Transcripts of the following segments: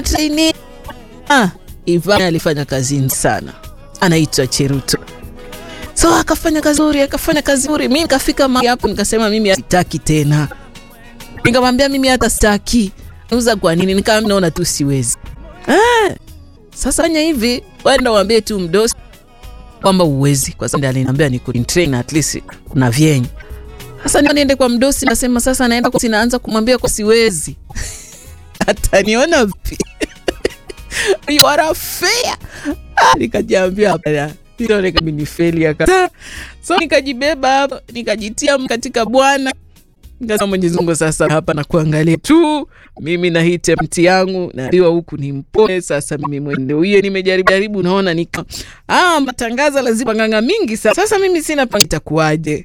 trainee. Ah, Ivan alifanya kazi nzuri sana, anaitwa Cheruto. So akafanya kazi nzuri, akafanya kazi nzuri. Mimi nikafika mahali hapo nikasema mimi sitaki tena, nikamwambia mimi hata sitaki. Nauza kwa nini? Nikamwambia naona tu siwezi. Ah, sasa fanya hivi, wenda uambie tu mdosi kwamba uwezi, kwa sababu aliniambia ni train at least na vyenye. Sasa niende kwa mdosi, nasema sasa naenda kwa sinaanza kumwambia kwa siwezi ataniona vipi? you are a fair. Ah, nikajiambia hapana, hilo nikamnifeli aka so nikajibeba hapo nikajitia katika Bwana nikasema Mwenyezi Mungu, sasa hapa na kuangalia tu mimi na hii temti yangu naambiwa huku ni mpole. Sasa mimi mwende huye nimejaribu jaribu, naona nika ah, matangazo lazima nganga mingi sasa. Sasa mimi sina panga, itakuwaje?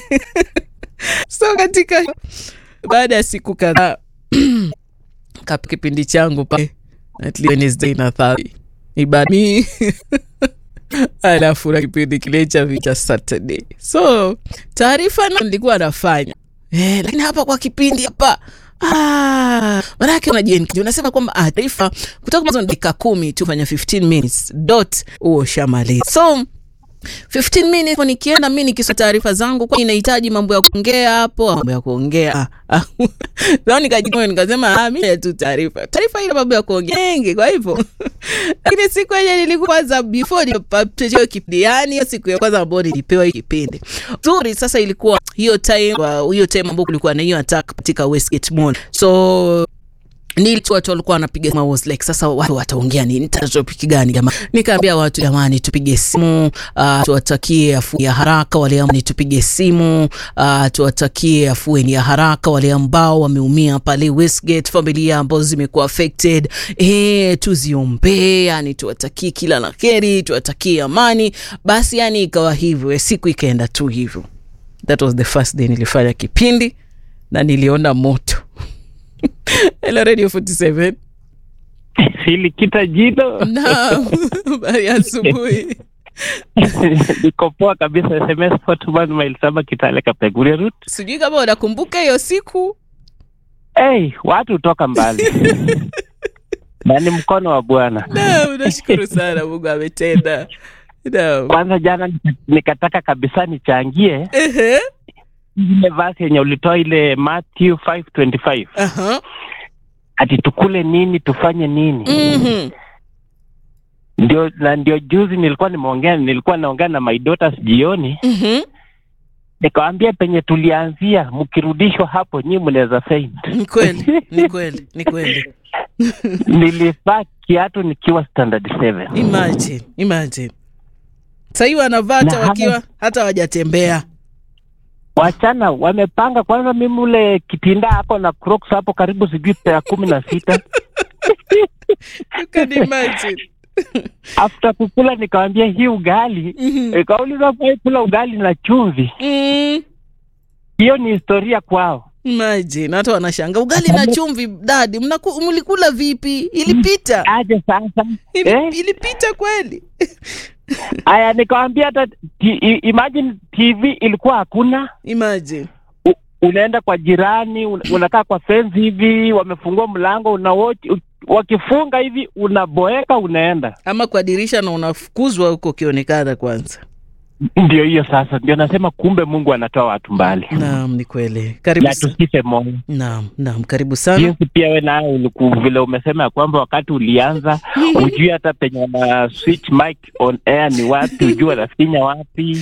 so katika baada ya siku kadhaa kap kipindi changu pale at least Wednesday na Thursday ibadami alafu na kipindi kile cha vita Saturday, so taarifa na nilikuwa nafanya eh, lakini hapa kwa kipindi hapa Ah, manake unajenki unasema kwamba ah, taarifa kutoka mwanzo dakika kumi tu fanya 15 minutes dot huo shamaliza so 15 minutes nikienda mimi nikisoma taarifa zangu, kwa inahitaji mambo ya kuongea hapo, mambo ya kuongea ah, ah. Nikajitoa nikasema ah, mimi tu taarifa taarifa ile mambo ya kuongea mengi, kwa hivyo lakini siku ile nilikuwa kwanza before nipate kipindi, yani hiyo siku ya kwanza ambayo nilipewa hii kipindi nzuri. Sasa ilikuwa hiyo time hiyo time ambayo kulikuwa na hiyo attack katika Westgate Mall so nilitu watu walikuwa wanapiga simu, was like sasa watu wataongea nini, tatopic gani jamani? Nikaambia watu jamani, tupige simu uh, tuwatakie afueni ya haraka wale ambao tupige simu uh, tuwatakie afueni ya haraka wale ambao wameumia pale Westgate, familia ambazo zimekuwa affected eh, tuziombee, yani tuwatakie kila la heri, tuwatakie amani. Basi yani ikawa hivyo, siku ikaenda tu hivyo. That was the first day nilifanya kipindi na niliona moto Hello Radio 47. Silikita jino. Naam, habari ya asubuhi. Niko poa kabisa. SMS Fortman mile saba Kitale Kapeguria route. Sijui kama unakumbuka hiyo siku. Hey, watu hutoka mbali na ni mkono wa Bwana. Naam, nashukuru sana, Mungu ametenda. Naam. Kwanza jana nikataka kabisa nichangie Ehe. ile verse yenye ulitoa ile Matthew 5:25 Aha. ati tukule nini tufanye nini Mhm. ndio na ndio juzi nilikuwa nimeongea nilikuwa naongea na my daughters jioni Mhm. nikawambia penye tulianzia mkirudishwa hapo nyii mnaweza faint Ni kweli, ni kweli, ni kweli. nilivaa kiatu nikiwa standard 7 Imagine, imagine. Sahii wanavaa hata Na wakiwa hata wajatembea. wachana wamepanga kwanza mimi ule kitinda hapo na crocs hapo karibu sijui pea kumi na sita You can imagine. after kukula nikawambia hii ugali Mhm. ikauliza kwa kula ugali na chumvi Mm. hiyo ni historia kwao Imagine, hata wanashanga ugali na chumvi dadi, mnaku- mlikula vipi? Ilipita aje sasa Ili, eh? ilipita kweli? aya nikawambia hata ti- i- imagine tv ilikuwa hakuna Imagine. U, unaenda kwa jirani un, unakaa kwa fence hivi wamefungua mlango una watch, u, wakifunga hivi unaboeka unaenda Ama kwa dirisha na unafukuzwa huko ukionekana kwanza. ndio hiyo sasa ndio nasema kumbe mungu anatoa watu mbali Naam, ni kweli. Karibu na sana. tusife moyo Naam, naam, karibu sana. jinsi pia we naye uliku- vile umesema ya kwamba wakati ulianza ujui hata penye wana switch mic on air ni wapi ujui wanafinya wapi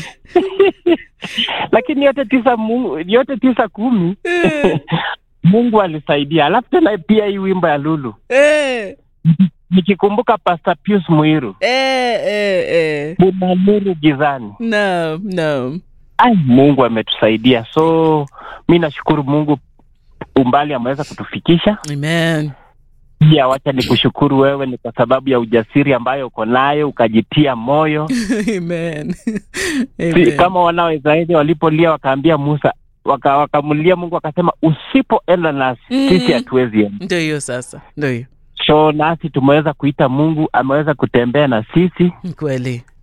lakini yote tisa mungu, yote tisa kumi Eh, mungu alisaidia alafu tena pia hii wimbo ya lulu eh, nikikumbuka Pastor Pius Muiru eh, eh, eh. kuna nuru gizani Naam, naam. ai mungu ametusaidia so mi nashukuru mungu umbali ameweza kutufikisha Amen. pia wacha ni kushukuru wewe ni kwa sababu ya ujasiri ambayo uko nayo ukajitia moyo Amen. si, Amen. kama wana wa Israeli walipolia wakaambia Musa waka, wakamulia Mungu akasema usipoenda nasi Mm. sisi hatuwezi enda. Ndio hiyo sasa, ndio hiyo. So nasi tumeweza kuita Mungu ameweza kutembea na sisi Ni kweli.